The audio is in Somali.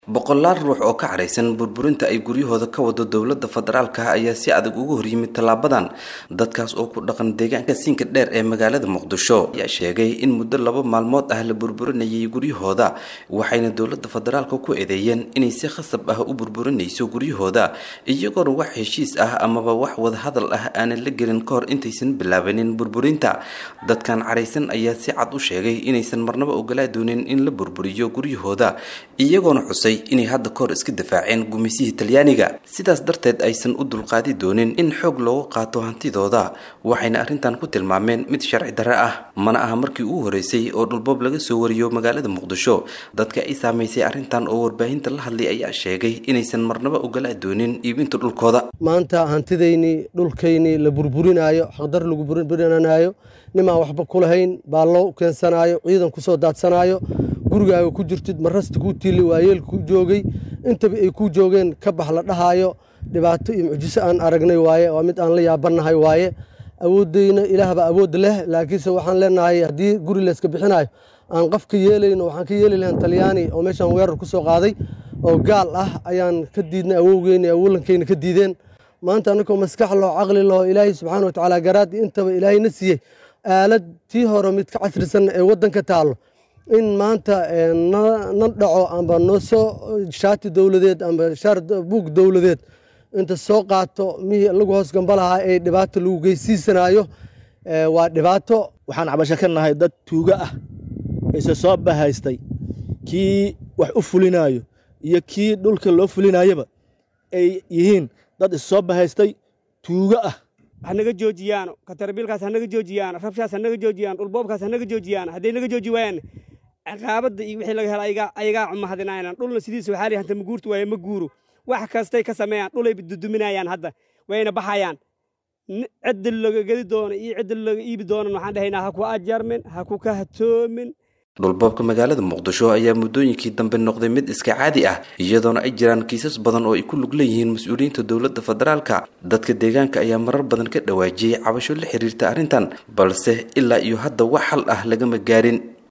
boqolaal ruux oo ka caraysan burburinta ay guryahooda ka wado dowladda federaalka ayaa si adag ugu horyimid tallaabadan dadkaas oo ku dhaqan deegaanka siinka dheer ee magaalada muqdisho ayaa sheegay in muddo laba maalmood ah la burburinayay guryahooda waxayna dowladda federaalka ku eedeeyeen inay si khasab ah u burburinayso guryahooda iyagoona wax heshiis ah amaba wax wadahadal ah aanan la gelin ka hor intaysan bilaabanin burburinta dadkan caraysan ayaa si cad u sheegay inaysan marnaba ogolaa doonin in la burburiyo guryahooda iyagoona xusay inay hadda kahor iska difaaceen gumaysihii talyaaniga sidaas darteed aysan u dulqaadi doonin in xoog loogu qaato hantidooda waxayna arrintan ku tilmaameen mid sharci darre ah mana aha markii ugu horeysay oo dhulboob laga soo wariyo magaalada muqdisho dadka ay saamaysay arrintan oo warbaahinta la hadlay ayaa sheegay inaysan marnaba ogolaa doonin iibinta dhulkooda maanta hantidaynii dhulkaynii la burburinaayo xaqdar lagu burburinaayo nimaan waxba ku lahayn baallo keensanaayo ciidan kusoo daadsanaayo gurigaaga ku jirtid marasta kuu tiili waayeelka ku joogay intaba ay kuu joogeen ka bax la dhahaayo dhibaato iyo mucjiso aan aragnay waaye waa mid aan la yaabannahay waaye awooddayna ilaahbaa awood leh laakiinse waxaan leenahay haddii guri layska bixinayo aan qafka yeelayno waxaan ka yeeli lahayn talyaani oo meeshaan weerar ku soo qaaday oo gaal ah ayaan ka diidnay awowgeyna awolankeyna ka diideen maanta annagoo maskax loo caqli laho ilaahay subxaana wa tacaala garaad intaba ilaahayna siiyey aalad tii hore mid ka casrisan ee waddanka taallo in maanta na dhaco amba noo soo shaati dowladeed amba buug dowladeed inta soo qaato mihii lagu hoos gamba lahaa ee dhibaato lagu geysiisanaayo waa dhibaato waxaan cabasho ka nahay dad tuugo ah ise soo bahaystay kii wax u fulinaayo iyo kii dhulka loo fulinayaba ay yihiin dad issoo bahaystay tuugo ah hanaga joojiyaan katarbiilkaas hanaga joojiyaan rabshaas hanaga joojiyaan dhulboobkaas hanaga joojiyaan hadday naga jooji waayaan ciqaabadda iyo wixii laga hela ayagaa cumahadinayaan dhulna sidiisa waxaa lihi hanta ma guurta waaye ma guuro wax kastay ka sameeyaan dhulay duduminayaan hadda wayna baxayaan cidda laga gedi doono iyo cidda laga iibi doonan waxaan dhahaynaa ha ku ajarmin ha ku kahatoomin dhulboobka magaalada muqdisho ayaa muddooyinkii dambe noqday mid iska caadi ah iyadoona ay jiraan kiisas badan oo ay ku lug leeyihiin mas-uuliyiinta dowladda federaalka dadka deegaanka ayaa marar badan ka dhawaajiyey cabasho la xiriirta arrintan balse ilaa iyo hadda wax xal ah lagama gaarin